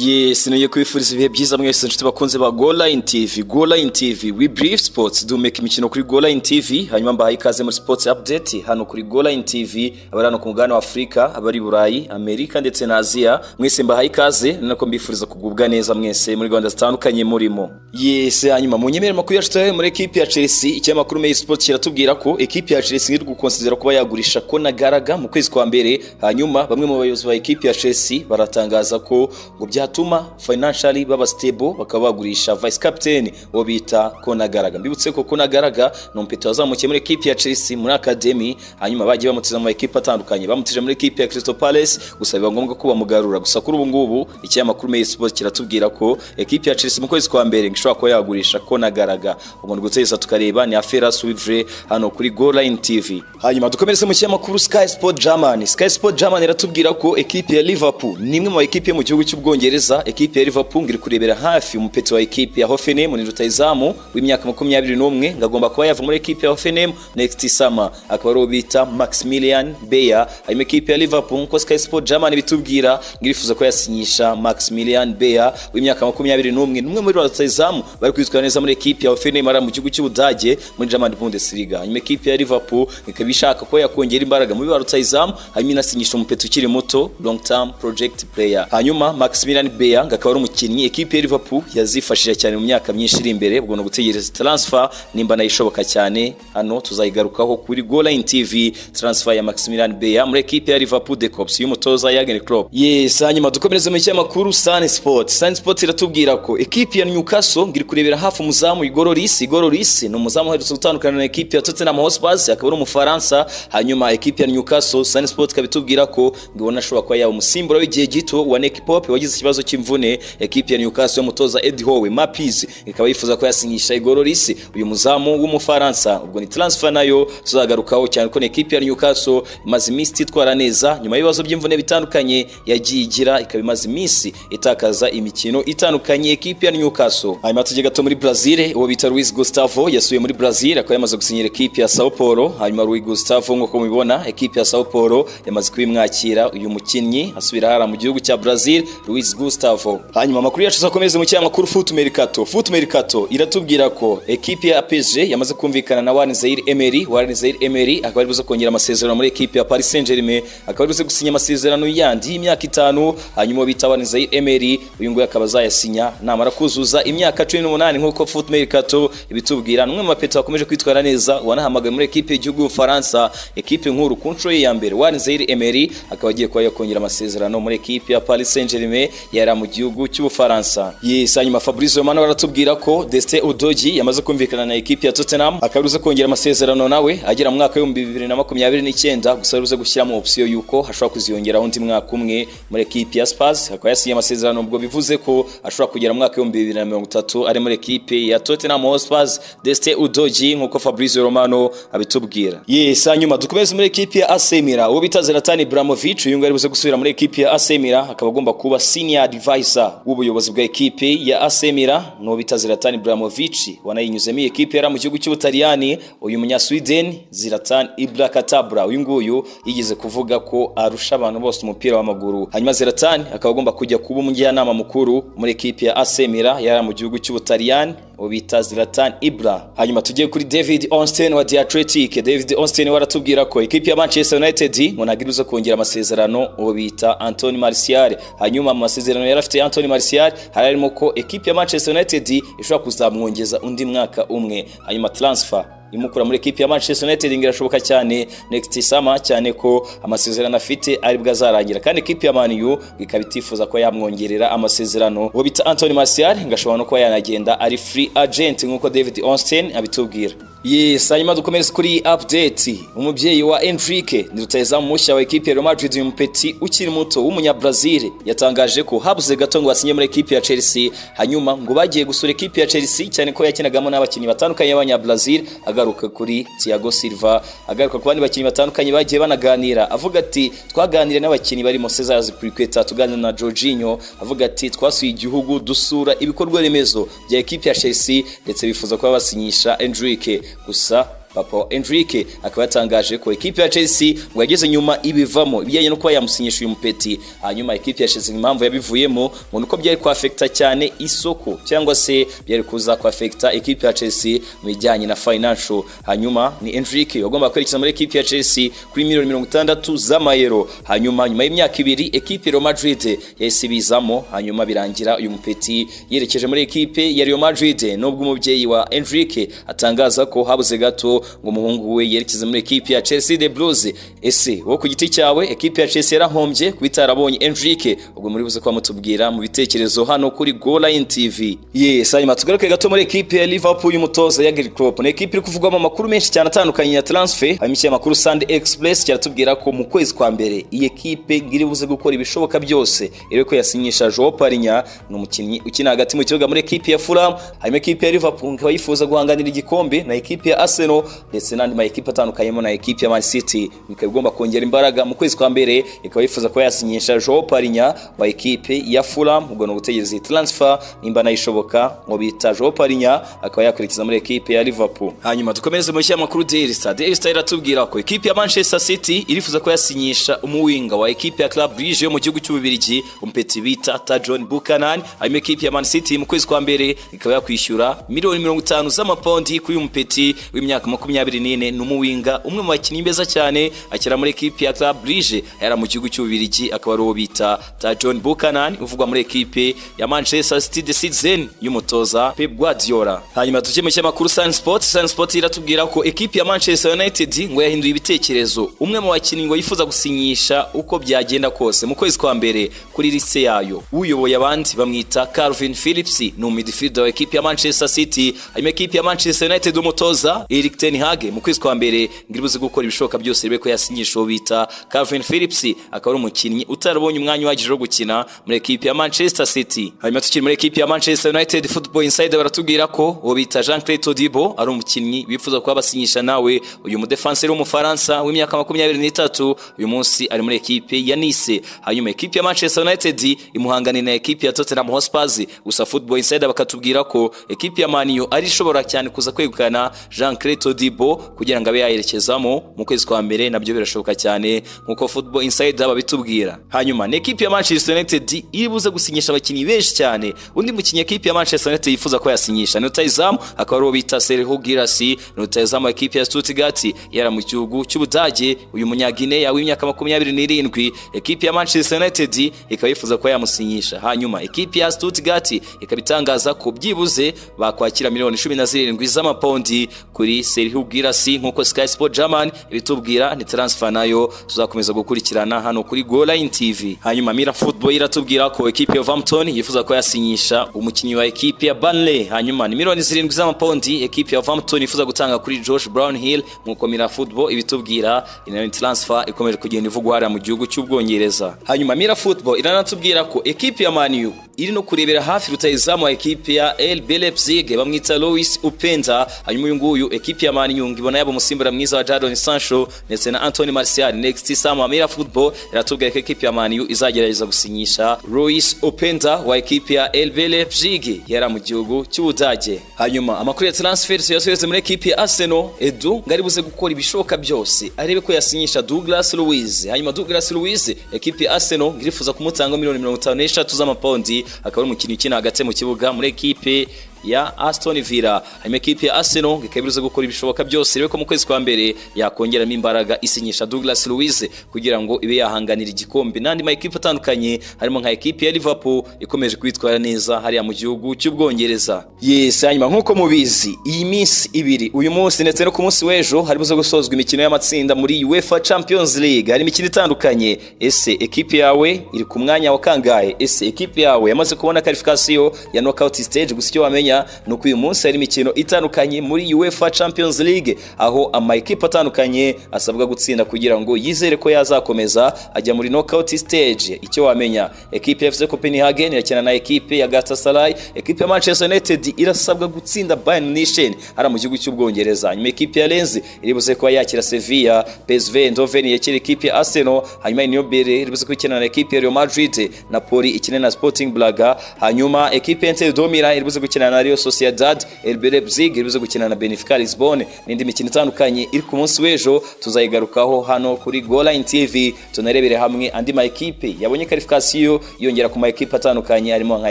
yesi niyo kubifuriza ibihe byiza mwese inshuti bakunze ba golayini tivi golayini tivi we birifu sipotsi duhumeka imikino kuri golayini tivi hanyuma mbahaye ikaze muri sipotsi apudeti hano kuri golayini tivi abari hano ku mugabane wa afurika abari i burayi amerika ndetse na aziya mwese mbahaye ikaze ni nako mbifuriza kugubwa neza mwese muri gahunda zitandukanye murimo yesi hanyuma mu nyemere makuru yacu turabe muri ekipi ya chelsea ikinyamakuru meyi sipotsi kiratubwira ko ekipi ya chelsea iri gukonsidera kuba yagurisha konagaraga mu kwezi kwa mbere hanyuma bamwe mu bayobozi ba ekipi ya chelsea baratangaza ko ngo bya byatuma financially baba stable bakaba bagurisha vice captain wo bita Konagaraga mbibutse ko Konagaraga ni umpeta wazamukiye muri equipe ya Chelsea muri academy hanyuma bagiye bamutiza mu equipe atandukanye bamutije muri equipe ya Crystal Palace gusa biba ngombwa ko bamugarura gusa kuri ubu ngubu ikinyamakuru Mail Sports kiratubwira ko equipe ya Chelsea mu kwezi kwa mbere ngishobora kuba yagurisha Konagaraga umuntu guteza tukareba ni Afera Swivre hano kuri Goal Line TV hanyuma dukomereze mu kinyamakuru Sky Sport German Sky Sport German iratubwira ko equipe ya Liverpool ni imwe mu equipe mu gihugu cy'ubwongereza Ubwongereza ekipe ya Liverpool ngiri kurebera hafi umupeti wa ekipe ya Hoffenheim ni rutayizamu w'imyaka 21 ngagomba kuba yava muri ekipe ya Hoffenheim next summer akaba ari bita Maximilian Bayer hanyuma ekipe ya Liverpool nko Sky Sport German bitubwira ngirifuza ko yasinyisha Maximilian Bayer w'imyaka 21 n'umwe muri rutayizamu bari kwitwara neza muri ekipe ya Hoffenheim ara mu gihugu cy'Ubudage muri German Bundesliga hanyuma ekipe ya Liverpool ikaba ishaka ko yakongera imbaraga muri rutayizamu hanyuma inasinyisha umupeti ukiri muto long term project player hanyuma Maximilian Kylian Mbappé akaba ari umukinnyi ekipe ya Liverpool yazifashije cyane mu myaka myinshi iri imbere ubwo no gutegereza transfer nimba nayishoboka cyane hano tuzayigarukaho kuri Goline TV transfer ya Maximilian Mbappé muri ekipe ya Liverpool de Cops y'umutoza Jurgen Klopp yes hanyuma dukomereze mu cyamakuru Sun Sport Sun Sport iratubwira ko ekipe ya Newcastle ngiri kurebera hafi umuzamu Igor Lloris Igor Lloris ni umuzamu uherutse gutandukana na ekipe ya Tottenham Hotspur akaba ari umufaransa hanyuma ekipe ya Newcastle Sun Sport ikabitubwira ko ngibona ashobora kuba yaba umusimbura w'igihe gito wa Nick Pope wagize ikibazo cy'imvune ekipe ya Newcastle y'umutoza Eddie Howe Mapiz ikaba yifuza ko yasinyisha Igor Lloris uyu muzamu w'umufaransa ubwo ni transfer nayo tuzagarukaho cyane ko ekipe ya Newcastle imaze iminsi itwara neza nyuma y'ibibazo by'imvune bitandukanye yagiye igira ikaba imaze iminsi itakaza imikino itandukanye ekipe ya Newcastle hanyuma tujye gato muri Brazil uwo bita Luis Gustavo yasuye muri Brazil akaba yamaze gusinyira ekipe ya Sao Paulo hanyuma Luis Gustavo nk'uko mubibona ekipe ya Sao Paulo yamaze kubimwakira uyu mukinnyi asubira hara mu gihugu cya Brazil Luis Gustavo hanyuma amakuru yacu zakomeze mu cyamakuru Foot Mercato Foot Mercato iratubwira ko ekipe ya PSG yamaze kumvikana na Warren Zaire Emery Warren Zaire Emery akaba ari buze kongera amasezerano muri ekipe ya Paris Saint-Germain akaba ari buze gusinya amasezerano yandi y'imyaka itanu hanyuma bita Warren Zaire Emery uyu nguyu akaba azayasinya namara kuzuza imyaka 18 nk'uko Foot Mercato ibitubwira n'umwe mu bapeta bakomeje kwitwara neza wanahamagaye muri ekipe y'igihugu y'Ufaransa ekipe nkuru ku nshuro ye ya mbere Warren Zaire Emery akaba agiye kuba yakongera amasezerano muri ekipe ya Paris Saint-Germain yari mu gihugu cy'ubufaransa yes hanyuma fabrice romano baratubwira ko destin udogi yamaze kumvikana na ekipi ya tottenham akaba aribuze kongera amasezerano nawe agera mu mwaka w'ibihumbi bibiri na makumyabiri n'icyenda gusa aribuze gushyiramo opsiyo y'uko hashobora kuziyongeraho undi mwaka umwe muri ekipi ya spars akaba yasinye amasezerano ubwo bivuze ko ashobora kugera mu mwaka w'ibihumbi bibiri na mirongo itatu ari muri ekipi ya tottenham hotspurs destin udogi nk'uko fabrice romano abitubwira yes hanyuma dukomeze muri ekipi ya asemira uwo bita zeratani bramovic uyu nguyu aribuze gusubira muri ekipi ya asemira akaba agomba kuba senior advisor w'ubuyobozi bwa ekipe ya Asemira no bita Zlatan Ibrahimovic wanayinyuzemo iyi ekipe yari mu gihugu cy'Ubutaliyani uyu munya Sweden Zlatan Ibrakatabra uyu nguyu yigeze kuvuga ko arusha abantu bose umupira w'amaguru hanyuma Zlatan akaba agomba kujya kuba umujyanama mukuru muri ekipe ya Asemira yari mu gihugu cy'Ubutaliyani ubita Zlatan Ibra hanyuma tugiye kuri David Onstein wa The Athletic David Onstein waratubwira ko ekipe ya Manchester United munagiriza kongera amasezerano uwo bita Anthony Martial hanyuma mu masezerano yari afite Anthony Martial hari harimo ko ekipe ya Manchester United ishobora kuzamwongeza undi mwaka umwe hanyuma transfer imukura muri ekipi ya Manchester United irashoboka cyane next summer cyane ko amasezerano afite ari bwo azarangira kandi ekipi ya Man U ikaba itifuza ko yamwongerera amasezerano uwo bita Anthony Martial ngashobora no kuba yanagenda ari free agent nk'uko David Onstein abitubwira yes hanyuma dukomereze kuri update umubyeyi wa Enrique ni rutayezamu mushya wa ekipi ya Real Madrid uyu mupeti ukiri muto w'umunyabrazil yatangaje ko habuze gato ngo basinye muri ekipi ya Chelsea hanyuma ngo bagiye gusura ekipi ya Chelsea cyane ko yakinagamo n'abakinnyi batandukanye b'abanyabrazil agaruka kuri Thiago Silva agaruka ku bandi bakinnyi batandukanye bagiye banaganira avuga ati twaganiriye n'abakinnyi barimo Cesar Azpilicueta tuganira na Jorginho avuga ati twasuye igihugu dusura ibikorwa remezo bya ekipi ya Chelsea ndetse bifuza kuba basinyisha Enrique gusa papa Enrique akaba yatangaje ko ikipe ya Chelsea ngo yageze nyuma ibivamo ibijyanye no kuba yamusinyisha uyu mupeti hanyuma ikipe ya Chelsea impamvu yabivuyemo ngo nuko byari kwafekta cyane isoko cyangwa se byari kuza kwafekta ikipe ya Chelsea mu bijyanye na financial hanyuma ni Enrique wagomba kwerekeza muri ikipe ya Chelsea kuri miliyoni mirongo itandatu z'amayero hanyuma nyuma y'imyaka ibiri ekipe Real Madrid yahise ibizamo hanyuma birangira uyu mupeti yerekeje muri ekipe ya Real Madrid nubwo umubyeyi wa Enrique atangaza ko habuze gato ngo umuhungu we yerekeze muri ekipe ya Chelsea de Blues ese wowe ku giti cyawe ekipe ya Chelsea yarahombye kuba itarabonye Enrique ubwo muri buze kuba mutubwira mu bitekerezo hano kuri Go Line TV yes hanyuma tugaruke gato muri ekipe ya Liverpool y'umutoza Jurgen Klopp ni ekipe iri kuvugwamo amakuru menshi cyane atandukanye ya transfer hanyuma ikinyamakuru Sunday Express kiratubwira ko mu kwezi kwa mbere iyi ekipe iri buze gukora ibishoboka byose iri ko yasinyisha Joao Parinya ni umukinnyi ukina hagati mu kibuga muri ekipe ya Fulham hanyuma ekipe ya Liverpool ikaba yifuza guhanganira igikombe na ekipe ya Arsenal ndetse n'andi ma ekipe atandukanyemo na ekipe ya Man City ikaba igomba kongera imbaraga mu kwezi kwa mbere ikaba yifuza kuba yasinyisha Joao Parinya wa ekipe ya Fulham ubwo ni ugutegereza iyi transfer nimba nayishoboka ngo bita Joao Parinya akaba yakurikiza muri ekipe ya Liverpool hanyuma dukomereze mu kinyamakuru Daily Star Daily Star iratubwira ko ekipe ya Manchester City irifuza kuba yasinyisha umuwinga wa ekipe ya Club Brugge yo mu gihugu cy'Ububirigi umpeti bita ta John Buchanan hanyuma ekipe ya Man City mu kwezi kwa mbere ikaba yakwishyura miliyoni mirongo itanu z'amapondi kuri uyu mupeti w'imyaka makumyabiri n'ine ni umuwinga umwe mu bakinnyi beza cyane akina muri ekipe ya Club Brugge yari mu gihugu cy'Ububirigi akaba ari uwo bita ta John Buchanan uvugwa muri ekipe ya Manchester City the Citizen y'umutoza Pep Guardiola hanyuma tujye mu kinyamakuru Sun Sport Sun Sport iratubwira ko ekipe ya Manchester United ngo yahinduye ibitekerezo umwe mu bakinnyi ngo yifuza gusinyisha uko byagenda kose mu kwezi kwa mbere kuri lise yayo uyoboye abandi bamwita Calvin Phillips ni umidfielder wa ekipe ya Manchester City hanyuma ekipe ya Manchester United umutoza Erik ten Hag mu kwezi kwa mbere ngiri buze gukora ibishoboka byose rebe ko yasinyisha uwo bita Calvin Phillips akaba ari umukinnyi utarabonye umwanya uhagije wo gukina muri ekipe ya Manchester City hanyuma tukiri muri ekipe ya Manchester United Football Insider baratubwira ko uwo bita Jean Claire Todibo ari umukinnyi bifuza kuba basinyisha nawe uyu mudefanseri w'umufaransa w'imyaka makumyabiri n'itatu uyu munsi ari muri ekipe ya Nice hanyuma ekipe ya Manchester United imuhangane na ekipe ya Tottenham Hotspur gusa Football Insider bakatubwira ko ekipe ya Man U ari ishobora cyane kuza kwegukana Jean Claire Todibo kugira ngo abe yayerekezamo mu kwezi kwa mbere nabyo birashoboka cyane nk'uko Football Insider babitubwira hanyuma ni ekipe ya Manchester United iri buze gusinyisha abakinnyi benshi cyane undi mukinnyi ekipe ya Manchester United yifuza ko yasinyisha ni Rutahizamu akaba ari uwo bita Serhou Girassi ni Rutahizamu wa ekipe ya Stuttgart yari mu gihugu cy'Ubudage uyu munyagineya w'imyaka makumyabiri n'irindwi ekipe ya Manchester United ikaba yifuza kuba yamusinyisha hanyuma ekipe ya Stuttgart ikaba itangaza ko byibuze bakwakira miliyoni cumi na zirindwi z'amapondi kuri Serhou Girassi nk'uko Sky Sport German ibitubwira ni transfer nayo tuzakomeza gukurikirana hano kuri Goal Line TV hanyuma Mira Football iratubwira ko ekipe ya Wolverhampton yifuza ko yasinyisha umukinnyi wa ekipe ya Burnley hanyuma ni miliyoni zirindwi z'amapondi ekipe ya Wolverhampton yifuza gutanga kuri Josh Brownhill nk'uko Mira Football ibitubwira inayo transfer ikomeje kugenda ivugwa hariya mu gihugu cy'Ubwongereza hanyuma Mira Football iranatubwira ko ekipe ya Man U iri no kurebera hafi rutahizamu wa ekipe ya RB Leipzig bamwita Louis Upenda hanyuma uyu nguyu ekipe ya Man U ibona yaba umusimbura mwiza wa Jadon Sancho ndetse na Anthony Martial next summer Mira Football iratubwira ko ekipe ya Man U izagerageza gusinyisha Louis Upenda wa ekipe ya RB Leipzig yari mu gihugu cy'Ubudage hanyuma amakuru ya transfer yasubiretse muri ekipe ya Arsenal Edu ngari buze gukora ibishoboka byose arebe ko yasinyisha Douglas Luiz hanyuma Douglas Luiz ekipe ya Arsenal ngirifuza kumutanga miliyoni 53 z'amapondi akaba ari umukinnyi ukina hagati mu kibuga muri ekipe ya Aston Villa hanyuma ekipe ya Arsenal ikaba ibuze gukora ibishoboka byose rero ko mu kwezi kwa mbere yakongeramo imbaraga isinyisha Douglas Luiz kugira ngo ibe yahanganira igikombe n'andi ma ekipe atandukanye harimo nka ekipe ya Liverpool ikomeje kwitwara neza hariya mu gihugu cy'Ubwongereza yes hanyuma nk'uko mubizi iyi minsi ibiri uyu munsi ndetse no ku munsi w'ejo hari buze gusozwa imikino y'amatsinda muri UEFA Champions League hari imikino itandukanye ese ekipe yawe iri ku mwanya wa kangahe ese ekipe yawe yamaze kubona qualification ya knockout stage gusa icyo wamenya nuko uyu munsi hari imikino itandukanye muri UEFA Champions League aho ama ekipe atandukanye asabwa gutsinda kugira ngo yizere ko yazakomeza ajya muri knockout stage icyo wamenya ekipe ya FC Copenhagen irakina na ekipe ya Galatasaray ekipe ya Manchester United irasabwa gutsinda Bayern Munich ara mu gihugu cy'Ubwongereza nyuma ekipe ya Lens iribuze kuba yakira Sevilla PSV Eindhoven yakira ekipe ya Arsenal hanyuma niyo Bere iribuze kwikina na ekipe ya Real Madrid Napoli ikina na Sporting Braga hanyuma ekipe ya Inter Domira iribuze gukina na ariyo sociedad elbere bzig iribuze gukina na benefica lisbonne n'indi mikino itandukanye iri ku munsi w'ejo tuzayigarukaho hano kuri goline tv tunarebere hamwe andi mayikipe yabonye karifikasiyo yongera ku mayikipe atandukanye harimo nka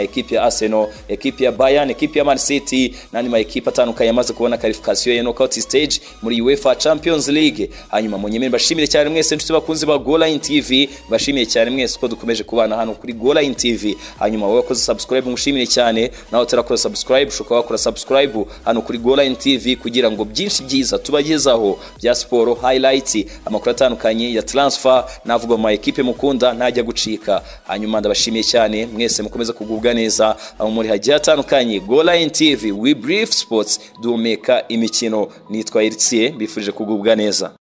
ekipe ya arsenal ekipe ya bayern ekipe ya man city n'andi mayikipe atandukanye amaze kubona karifikasiyo ya knockout stage muri uefa champions league hanyuma munyemere mbashimire cyane mwese inshuti bakunzi ba goline tv mbashimiye cyane mwese uko dukomeje kubana hano kuri goline tv hanyuma wowe wakoze subscribe ngushimire cyane nawe utarakora subscribe ushobora kuba wakora subscribe hano kuri goline tv kugira ngo byinshi byiza tubagezaho bya siporo highlight amakuru atandukanye ya transfer navuga mu mayikipe mukunda ntajya gucika hanyuma ndabashimiye cyane mwese mukomeza kugubwa neza aho muri hagiye hatandukanye goline tv we brief sports duhumeka imikino nitwa eritsiye mbifurije kugubwa neza